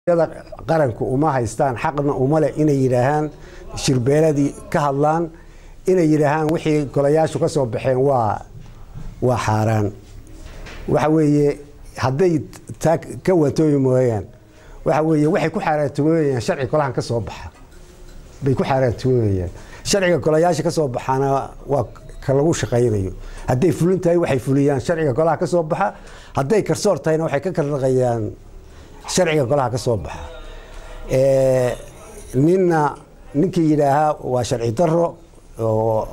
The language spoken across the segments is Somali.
qaranku uma haystaan xaqna uma leh inay yidhaahaan shirbeeladii ka hadlaan inay yidhaahaan wixii golayaashu ka soo baxeen waa waa xaaraan waxa weeye hadday taa ka watooyi mooyaan waxa weeye waxay ku xaaraantooyayaan sharci golahan ka soo baxa bay ku xaaraantooyayaan sharciga golayaasha ka soo baxaana waa ka lagu shaqaynayo hadday fulin tahay waxay fuliyaan sharciga golaha ka soo baxa hadday karsoor tahayna waxay ka kardhaqayaan sharciga golaha ka soo baxa ninna ninkii yidhaahaa waa sharci daro oo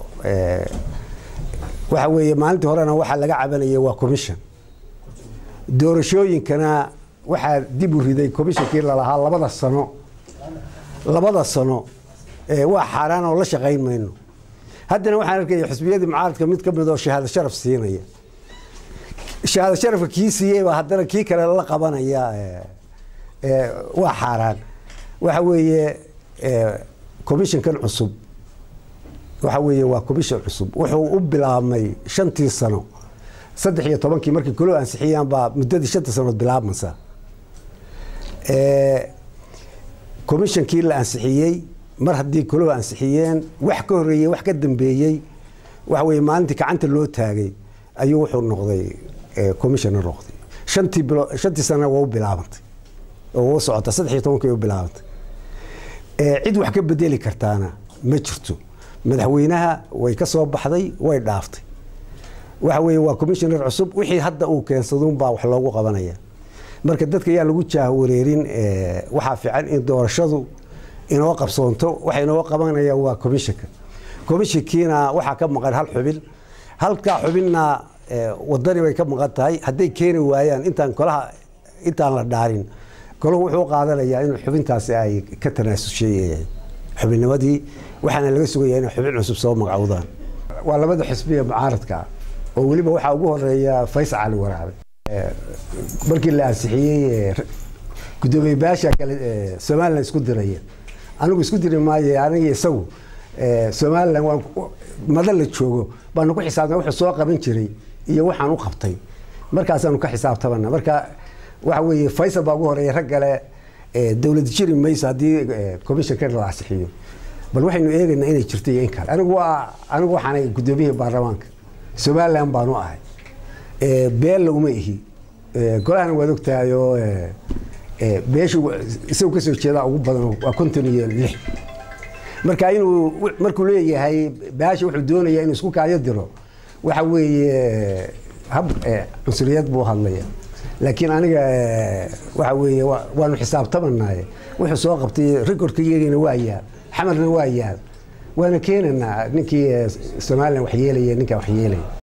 waxa weeye maalintii horena waxaa laga cabanaya waa commission doorashooyinkana waxaa dib u riday commishonkii lalahaa labada sano labada sano waa xaaraan oo la shaqayn mayno haddana waxaan arkaya xusbiyadii mucaaradka mid ka mid oo shahaado sharaf siinaya shahaado sharafka kii siiyeyba haddana kii kale la qabanaya waa xaaraan waxa weeye commissionkan cusub waxa weeye waa commission cusub wuxuu u bilaabmay shantii sano saddex iyo tobankii markii kolo ansixiyaan baa muddadii shanta sanood bilaabmaysa commissionkii la ansixiyey mar haddii kolo ansixiyeen wax ka horreeyey wax ka dambeeyey waxa weye maalintii gacanta loo taagay ayuu wuxuu noqday commissioner noqday shantii bilo shantii sana waa u bilaabantay oo u socota saddex iyo tobankii u bilaabantay cid wax ka bedeli kartaana ma jirto madaxweynaha way ka soo baxday way dhaaftay waxa weeye waa commissioner cusub wixii hadda uu keensaduunbaa wax loogu qabanaya marka dadka yaa lagu jaahwareerin waxaa fiican in doorashadu inoo qabsoonto waxa inoo qabanaya waa commissionka commissionkiina waxaa ka maqan hal xubin halkaa xubinna wadani bay ka maqan tahay hadday keeni waayaan intaan kolaha intaan la dhaarin kolahu wuxuu qaadanayaa in xubintaasi ay ka tanaasushay xubinnimadii waxaana laga sugaya inay xubin cusub soo magacowdaan waa labada xisbiya mucaaradka oo weliba waxaa ugu horeeya faysal cali waraabe markii la ansixiyey gudoomiye baasha kale somalilan isku diraya anigu isku diri maayo aniga isagu somalilan waa mada la joogo baanu ku xisaabtana wuxuu soo qaban jiray iyo waxaan u qabtay markaasaanu ka xisaabtamana marka waxa weeye faysal baa ugu horeeya rag kale dowlad jiri mayso haddii commissionka la ansixiyo bal waxaynu eegaynaa inay jirto iyo in kale anigu waa anigu waxaanay gudoomiyihii baarlamaanka somalilan baanu ahay beella uma ihi golahana waad ogtahay oo beeshu isagu kasoo jeedaa ugu badan waa konton iyo lix marka inuu markuu leeyahay baasha wuxuu doonayaa inuu isku kaayo diro waxa weeye hab cunsuriyad buu hadlaya laakiin aniga waxa weeye waanu xisaabtamanaye wuxuu soo qabtay recordkayagina waa yaal xamarna waa yaal waana keenanaa ninkii somalilan wax yeelaya ninkaa wax yeelaya